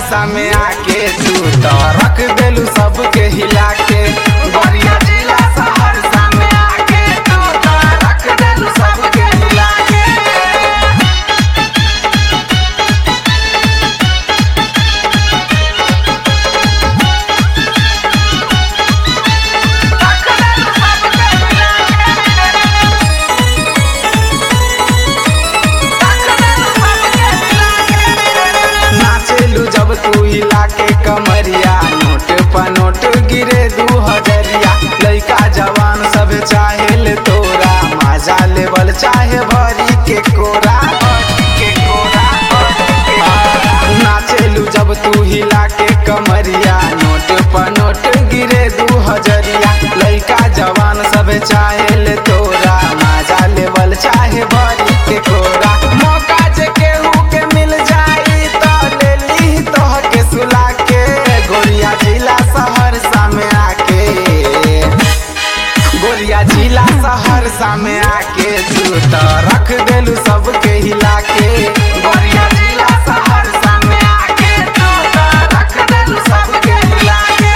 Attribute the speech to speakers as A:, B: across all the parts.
A: सहरसा में आके तू तो रख देलू सबके हिला के गोरिया जिला सहरसा में आके तू तो रख देलू सबके हिला के नाचेलू जब तू हिला के कमरिया नोट पर नोट गिरे दू हजरिया लइका जवान सब चाहे ले तोरा मजा लेवल चाहे भरी के कोरा भरी के कोरा, भरी के कोरा। नाचेलू जब तू हिला के कमरिया नोट पर नोट गिरे दू हजरिया लइका जवान सब चाहे ले तोरा मजा लेवल चाहे भरी के कोरा मौका जे केहू के मिल जाई तो ले ली तोह के सुला के गोरिया जिला सहरसा में आके गोरिया जिला सहरसा में आके तू तो रख देलू सबके हिला के गोरिया जिला सहरसा में आके तू तो रख देलू सबके हिला के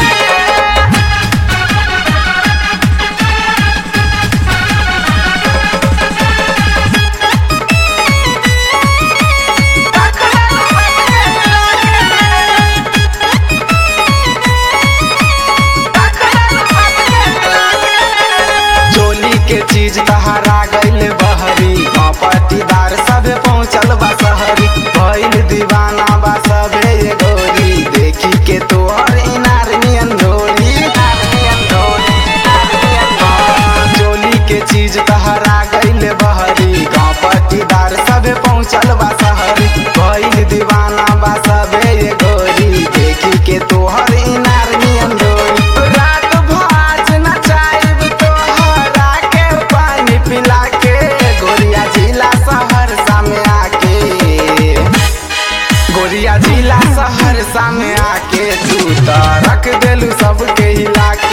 A: चोली के चीज तहरा गइल बहरी पटीदार सबे पहुँचल बा शहरी भइल दीवाना बा सबे ये गोरी देखी के तोहर इनार नियन डोरी चोली के चीज तहरा गइल बहरी गाँव पटीदार सबे पहुँचल बा शहरी भइल दीवाना बा सबे ये गोरी देखी के तोहर इनार नियन डोरी रात भाज नचाइब तोहरा के पानी पिला के गोरिया जिला सहरसा में आके गोरिया जिला सहरसा में आके तू तो रख देलू सबके हिला के